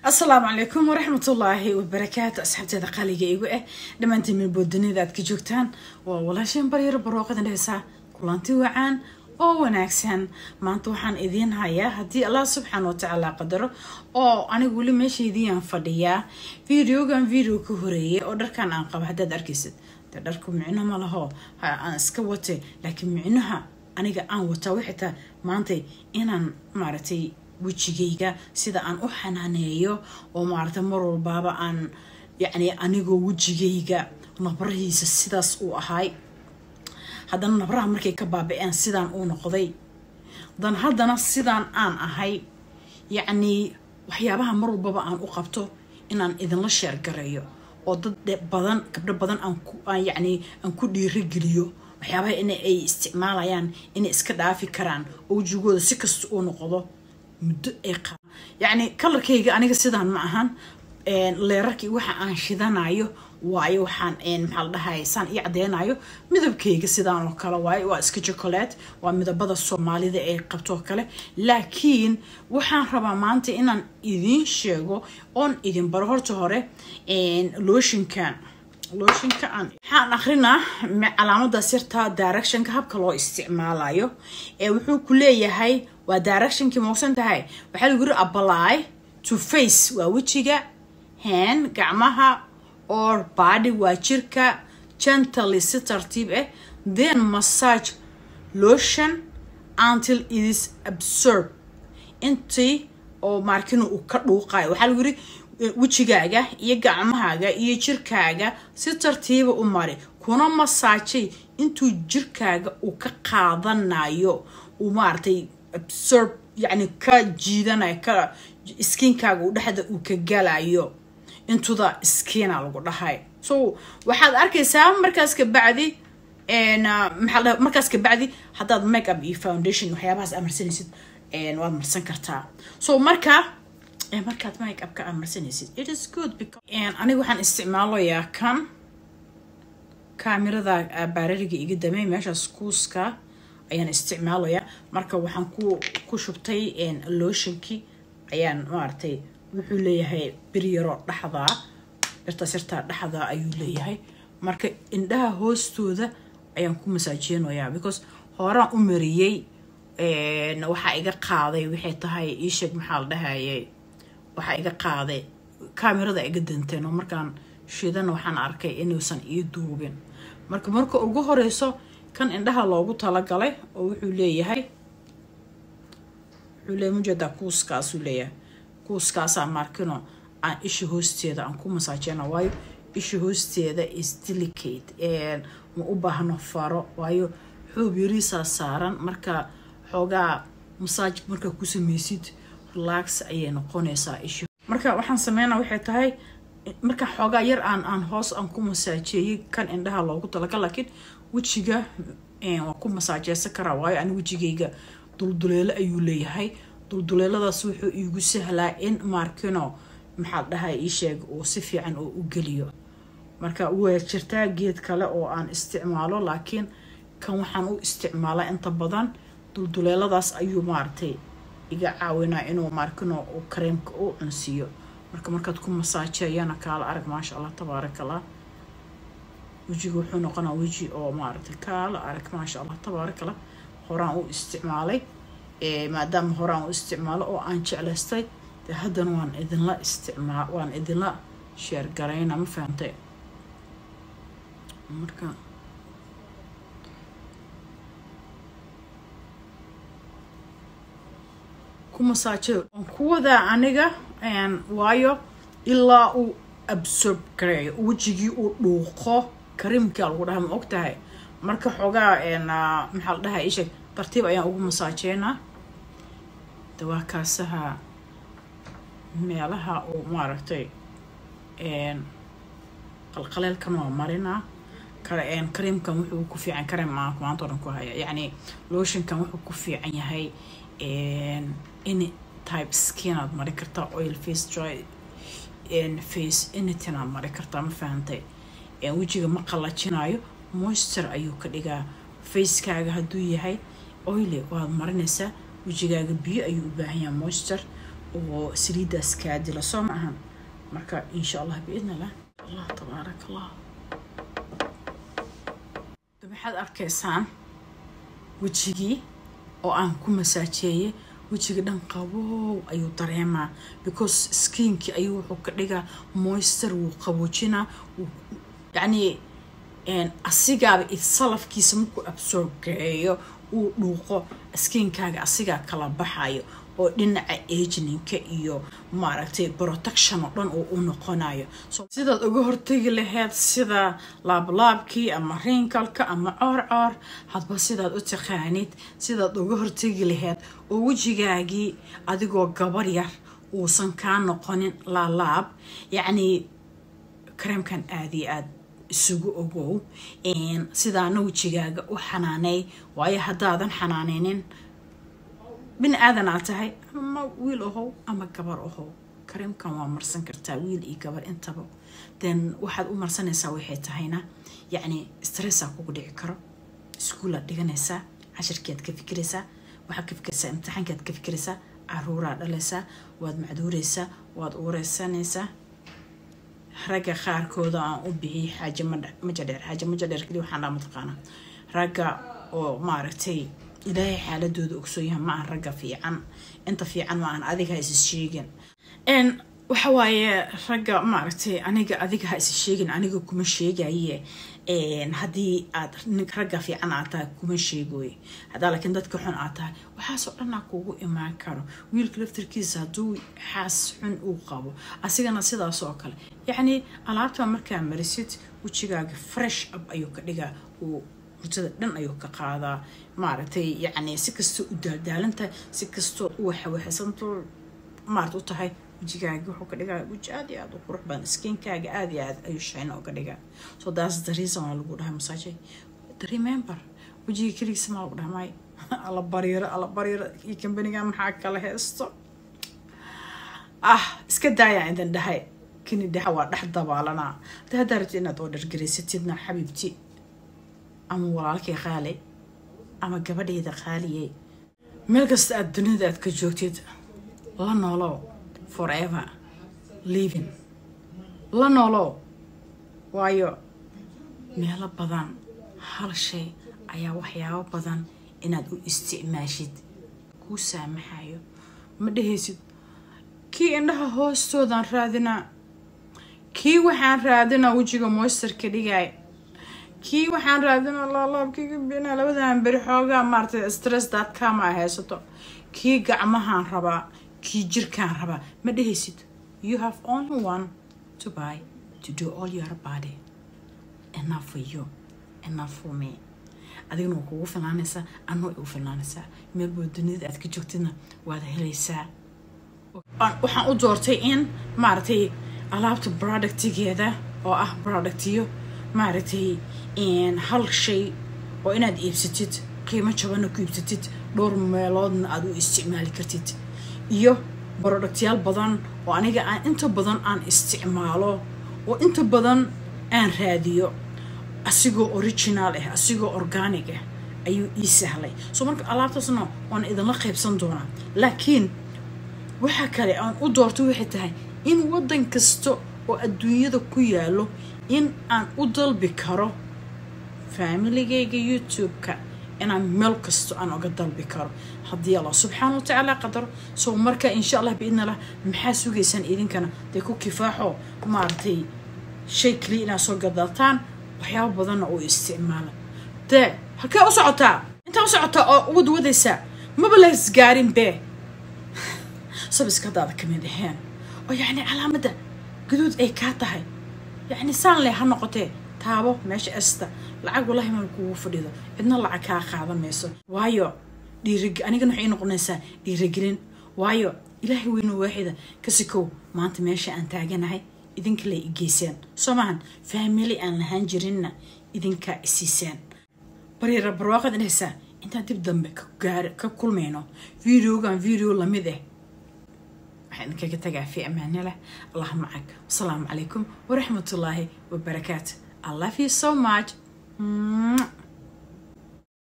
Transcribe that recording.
asalaamu calaykum waraxmatullaahi wabarakaatu asxaabteeda qaaliga igu ah dhammaantiin milboodunida aad ka joogtaan waa walaasheen baryaro barooqadan dheheysaa kulanti wacaan oo wanaagsan maanta waxaan idiin hayaa haddii allah subxaana watacaala qadaro oo anigu weli meeshaydiiyaan fadhiyaa videogan video ka horeeyay oo dharkan aan qabo haddaad arkaysid dee dharku micno ma laho aan iska wate laakiin micnaha aniga aan wataa waxay tahay maantay inaan maaragtay wejigayga sida aan u xanaaneeyo oo maaragtay mar walbaaba aan yacni anigoo wejigayga nabrahiisa sidaas uu ahay haddana nabraha markay ka baabi-een sidaan uu noqday dan haddana sidaan aan ahay yacnii waxyaabaha mar walbaba aan u qabto inaan idinla sheergareeyo oo dad badan gabdho badan aan yacnii aan ku dhiirageliyo waxyaabaha in ay isticmaalayaan inay iska dhaafi karaan oo wejigooda si kasta uu noqdo muddo ay qa yacni kalarkayga aniga sidaan ma ahan leerarkii waxa aan shidanayo waayo waxaan maxaa la dhahay saan ii cadeynayo midabkayga sidaan oo kale waayo waa iska chocolate waa midabada soomaalida ay qabto oo kale laakiin waxaan rabaa maanta inaan idiin sheego oon idin baro horta hore looshinkan looshinka aan waxaan akrinaa calaamadaas yartaa directionka habka loo isticmaalayo ee wuxuu ku leeyahay waa directionkii moogsan tahay waxaa lagu yiri apply to face waa wejiga hand gacmaha or body waa jirka gently si tartiib ah then massage lotion until it is absorb intii oo maarkina uu ka dhuuqayo waxaa lagu yiri wejigaaga iyo gacmahaaga iyo jirkaaga si tartiiba u mari kuna masaajay intuu jirkaaga uu ka qaadanayo uu maaragtay absorb yacni ka jiidanayo ka skiinkaaga uu dhexda uu ka galayo intuda skiina lagu dhahay so waxaad arkaysaa markaas kabacdi maxaa markaas kabacdi haddaad make up iyo foundation waxyaabahaas aad marsanaysid waad marsan kartaa so marka markaad make upka aad marsanaysid it is good because aniga waxaan isticmaalayaa kan kaamirada baarariga iga damey meeshaas kuuska ayaan isticmaalayaa marka waxaan ku ku shubtay lotionkii ayaan maaragtay wuxuu leeyahay biryaro dhexdaa birtaas yartaa dhexdaa ayuu leeyahay marka indhaha hoostooda ayaan ku masaajeynayaa because horaan u mariyey waxaa iga qaaday waxay tahay iisheeg maxaa la dhahayay waxaa iga qaaday kaamirada iga danteen oo markaan shidana waxaan arkay inuusan ii duubin marka marka ugu horeyso kan indhaha loogu talagalay oo wuxuu leeyahay wuxuu leeyahay mujeedaa kuuskaasuu leeyahay kuuskaasaa markino aan isha hoosteeda aan ku masaajeyna waayo isha hoosteeda is delicate ma u baahno faro waayo xoob yariisaa saaran marka xoogaa masaaj markaa ku sameysid relax ayay noqonaysaa isha marka waxaan sameynaa waxay tahay marka xoogaa yar aan aan hoos aan ku masaajeeyey kan indhaha loogu talagal laakiin wejiga waan ku masaajeysan karaa waayo ani wejigayga dulduleelo ayuu leeyahay dulduleeladaas wuxuu iigu sahlaa in markino maxaa dhahay ii sheeg uu si fiican oo u geliyo marka waa jirtaa geed kale oo aan isticmaalo laakiin kan waxaan u isticmaalaa inta badan dulduleeladaas ayuu maaragtay iga caawinaa inuu markino uu kareemka u cunsiiyo marka markaad ku masaajeeyana kaala arag maasha allah tabaarakallah wejiga wuxuu noqonaa weji oo maaragtay kaala arag maasha allah tabaarakallah horaan u isticmaalay maadaama horaan u isticmaalo oo aan jeclaystay dee haddana waan idinla isticmaa waan idinla sheergarayna ma fahantay marka ku masaaje waan ku wadaa aniga waayo ilaa uu absorb gareeyo wejigii uu dhuuqo karimkaa lagu dhaha ma og tahay marka xoogaa maxaa la dhahay isheeg tartiib ayaan ugu masaajeynaa dawaa kaasaha meelaha uu maaragtay qalqaleelkan waa marinaa kareemkan wuxuu ku fiican kareem aan maanta oran ku haya yacni lotionkan wuxuu ku fiican yahay any type skin aad mari kartaa oil face dry face anything aad mari kartaa ma fahantay wejiga ma qalajinayo moisture ayuu ka dhigaa facekaaga hadduu yahay oily waad marinaysaa wejigaaga biyo ayuu u baahan yahay moisture oo saliiddaas kaa dila soo ma ahan marka insha allah biidni illah allah tabaarak allah waxaad arkaysaan wejigii oo aan ku masaajeeyay wejiga dhan qabow ayuu dareemaa because skiinkii ayuu wuxuu ka dhigaa moister wuu qaboojinaa yacni asigaaba salafkiisa markuu absorgeeyo uu dhuuqo skiinkaaga asigaa kala baxayo oo dhinaca ageninka iyo maaragtay protection oo dhan uu u noqonayo sidaad uga hortegi lahayd sida laablaabkii ama rinkalka ama coorcoor hadba sidaad u taqaanid sidaad uga hortegi lahayd oo wejigaagii adigoo gabar yar uusan kaa noqonin laalaab yacnii kareemkan aada iyo aada isugu ogow sidaana wejigaaga u xanaanay waayo haddaadan xanaaneynin bini aadan aad tahay ama wiil ahow ama gabar ahow kareemkan waa marsan kartaa wiil iyo gabar intaba then waxaad u marsanaysaa waxay tahayna yacni stressaa kugu dhici karo iskuulaad dhiganaysaa cashirkead ka fikiraysaa waxaad ka fikiraysaa imtixaankaad ka fikiraysaa caruuraa dhalaysaa waad macduuraysaa waad uureysanaysaa ragga qaarkooda aan u bixiyay xaaje majadheer xaaje majadheer keliya waxaan dhaa mataqaanaa ragga oo maaragtay ilaahay xaaladooda ogsoon yahay ma ahan ragga fiican inta fiican ma ahan adiga ha is sheegin waxa waaye ragga maaragtay aniga adiga ha is sheegin aniga kuma sheegaye haddii aad ragga fiican aad tahay kuma sheegoy haddaa laakiin dadka xun aad tahay waxaasoo dhanaa kugu imaan karo wiilka laftarkiisa hadduu xaas xun uu qabo asigana sidaas oo kale yacni alaabta markaa marisid wejigaaga fresh up ayuu ka dhigaa uu hurtada dhan ayuu ka qaadaa maaragtay yacni si kastoo u daaldaalantahay si kastoo u waxawaxaysantoo maarata u tahay wejigaaga wuxuu ka dhigaa weji aad iyo aada u qurux badan skiinkaaga aada iyo aad ayuu shayna uga dhigaa so that's the reason waa lagu dhahay masaajay remember wejiga keligiisa maa lagu dhahay may alla bariiro alla bariiro iyo kambaniga maxaa kala heesto ah iska daayaan idin dhahay kini dhaha waa dhex dabaalanaa hadda haddaa rabti inaad oo dhargaraysatidna xabiibti ama walaalkay qaali ama gabadhayda qaaliye meel kasta aada dunida aad ka joogtid la noolow forever living la noolow waayo meelo badan hal shay ayaa waxyaabo badan inaad u isticmaashid kuu saamaxayo ma dhehaysid kii indhaha hoostoodaan raadinaa kii waxaan raadinaa wejiga moisterka dhigay kii waxaan raadinaa laalaabkiiga bina labadan beri xoogaa maaratay stress daadkama a haysato kii gacmahaan rabaa kii jirkaan rabaa ma dhehaysid you have only one to buy to do all your body enough for you enough for me adigna waa kugu filnaanaysaa anna way ugu filnaanaysaa meelboo duniyada aad ka joogtidna waad helaysaa waxaan u doortay in maaragtay alaabta productigeeda oo ah productiyo maaragtay hal shay oo inaad iibsatid qiimo jabanna ku iibsatid dhowr meeloodna aada u isticmaali kartid iyo productyaal badan oo aniga aan inta badan aan isticmaalo oo inta badan aan raadiyo asigoo original ah asigoo organic ah ayuu ii sahlay soo marka alaabtaasna waan idinla qaybsan doonaa laakiin waxa kale aan u doorto waxay tahay in waddan kasta oo adduunyada ku yaalo in aan u dalbi karo faamiligayga youtube-ka inaan meel kasto aan uga dalbi karo haddii allah subxaana wa tacaala qadaro soo marka insha allah biidna allah maxaa sugaysaan idinkana dee ku kifaaxo maaragtay shay kaliya inaad soo gadataan waxyaaba badanna oo isticmaala dee halkee u socotaa intaa u socotaa oo wad wadaysaa maba las gaarin bee sabiska haddaada ka mid aheen oo yacni calaamadda gaduud ay kaa tahay yacni saan leh ha noqotee taabo meesha esta lacag walahi mal kugu fadhido cidna lacag kaa qaada mayso waayo dhiirig anigana waxay noqonaysaa dhiirigelin waayo ilaahay weyno waaxida kasikow maanta meesha aan taaganahay idinka lay igeyseen soo maahan faamili aan lahaan jirinna idinkaa isiiseen bariira barwaaqad inaysaa intaan dib dambe ka kulmayno videogan video lamid ah waxaan idinkaga tagaa fi amaane leh allah macag wasalaamu calaykum waraxmatullaahi wabarakaatu I love you so much.